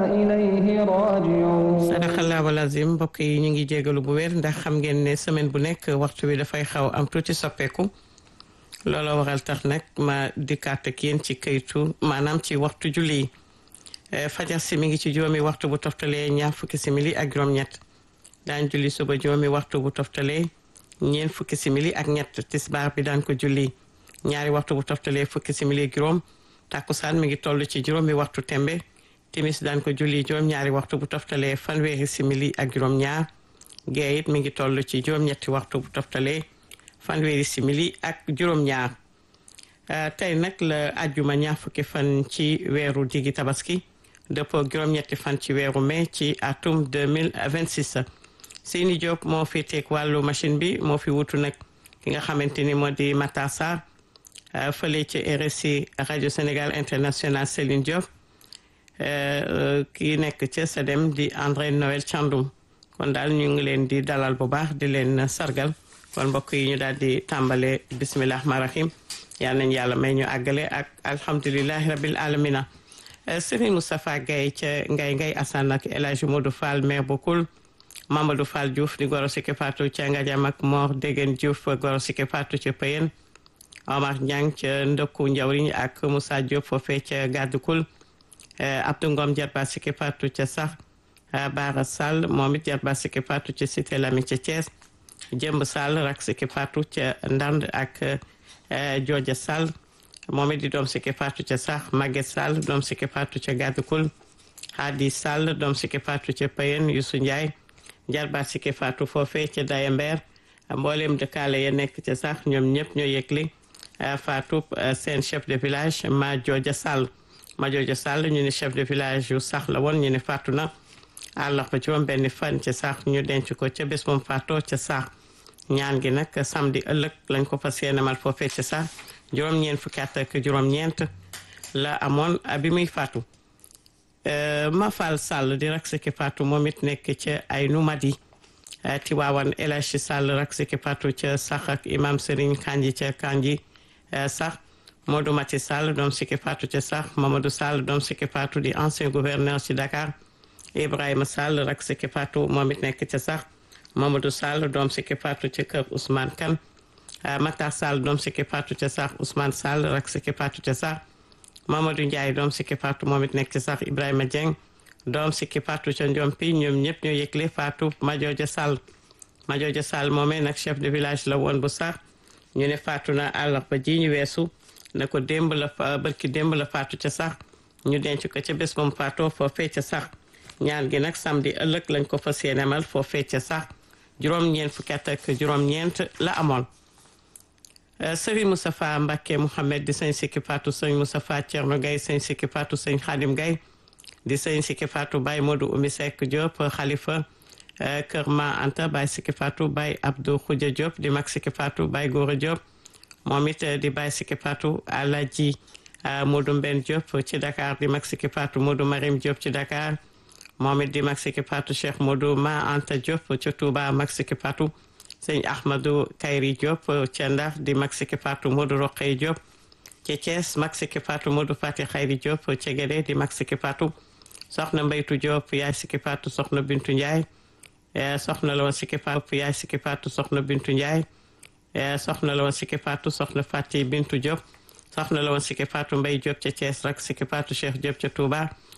إليه راجعون sadaxallahu lazim mbokk yi ñu ngi jégalu bu wér ndax xam ngeen ne semaine bu nekk waxtu bi dafay xaw am tuuti soppeeku looloo waral tax nag ma dikkaat ak yéen ci këytu maanaam ci waxtu julli yi fajar si mi ngi ci juróomi waxtu bu toftalee ñaar fukki simili ak juróom-ñett daan julli suba juróomi waxtu bu toftalee ñeent fukki simili ak ñett tisbaar bi daan ko julli ñaari waxtu bu toftalee fukki simili ak juróom takkusaan mi ngi toll ci juróomi waxtu tembe timis daan ko julli juróom-ñaari waxtu bu toftalee fanweeri simili ak juróom-ñaar gee it mi ngi toll ci juróom-ñetti waxtu bu toftalee fanweeri simili ak juróom-ñaar tey nag la ajjuma ñaar fukki fan ci weeru diggi tabaski dëppoo juróom-ñetti fan ci weeru mai ci atum 2026 Seyni Diop moo fi teg wàllu machine bi moo fi wutu nag ki nga xamante ni moo di Matar Sarr fële ci RSI rajo Sénégal International Céline Diop kii nekk ca SEDEM di André Noël Thiandoum kon daal ñu ngi leen di dalal bu baax di leen sargal kon mbokk yi ñu daal di tàmbale bisimilah rahmaani rahim yal nañu yàlla may ñu àggale ak alhamdulilahi rabil alamina Serigne Moustapha Gaye ca Ngay Ngay Assane ak El Hadj Modou Fall maire bu Koul Mamadou Fall Diouf di goro sike Fatou ca Ngadiam ak Mor Degen Diouf goro sike Fatou ca Payen Omar Niang ca Ndokku Njawriñ ak Moussa Diop foofee ca Gaddu Koul Abdou Ngom jarba sike Fatou ca sax Baara Sall moom it jarba sike Fatou ca Cité Lami ca Thiès Jëmb Sall rak sike Fatou ca Ndand ak Jooja Sall moom it di doom sike Fatou ca sax Maguette Sall doom sike Fatou ca Gaddu Koul Hadi Sall doom sike Fatou ca Payen Youssou Ndiaye jarba sike Fatou foofee ca Dayember mboolem dëkkaale ya nekk ca sax ñoom ñëpp ñoo yëgli Fatou seen chef de village ma Jooja Sall ma Jooja Sall ñu ne chef de village yu sax la woon ñu ne faatu na àllarba juróom benn fan ca sax ñu denc ko ca bés moom faatoo ca sax ñaan gi nag samedi ëllëg lañ ko fas yéenemal foofee ca sax juróom-ñeent fukki at ak juróom-ñeent la amoon bi muy faatu Mafal Sall di rak siki faatu moom it nekk ca ay numadi Tiwaawan El Hadji Sall rak siki faatu ca sax ak imam Serigne Kanji ca Kanji sax Modou Mati Sall doom siki faatu ca sax Mamadou Sall doom siki faatu di ancien gouverneur ci Dakar Ibrahima Sall rak siki faatu moom it nekk ca sax Mamadou Sall doom siki faatu ca kër Ousmane Kane Matar Sall doom siki faatu ca sax Ousmane Sall rak siki faatu ca sax Mamadou Ndiaye doom siki faatu moom it nekk ca sax Ibrahima Dieng doom siki faatu ca Njompi ñoom ñëpp ñoo yëgle faatu Majooja Sall Majooja Sall moomee nag chef de village la woon bu sax ñu ne faatu na àllarba ji ñu weesu na ko démb la barki démb la faatu ca sax ñu denc ko ca bés moom faatoo foofee ca sax ñaan gi nag samedi ëllëg lañ ko fas yéenemal foofee ca sax juróom-ñeent fukki at ak juróom-ñeent la amoon sëriñ Moustapha Mbacke Mouhamed di sëñ sikki faatu sëñ Moustapha Thierno Gaye sëñ sikki faatu sëñ Khadim Gaye di sëñ sikki faatu Baye Modou Oumy Seck Diop xalifa Kër Ma Anta Baye sikki faatu Baye Abdou Khoudia Diop di mag sikki faatu Baye Gora Diop moom it di Baye sikki faatu Alaji Modou Mben Diop ci Dakar di mag sikki faatu Modou Marim Diop ci Dakar moom it di mag sikki faatu Cheikh Modou Ma Anta Diop ca Touba mag sikki faatu sëñ Ahmadou Kayri Diop ca Ndar di mag sikki faatu Modou Roqey Diop ca Thiès mag sikki faatu Modou Fati Xayri Diop ca Guédé di mag sikki faatu soxna Mbaytu Diop yaay sikki faatu soxna Bintu Ndiaye soxna la woon sikki faatu yaay sikki faatu soxna Bintu Ndiaye soxna la woon sikki faatu soxna Fati Bintu Diop soxna la woon sikki faatu Mbay Diop ca Thiès rak sikki faatu Cheikh Diop ca Touba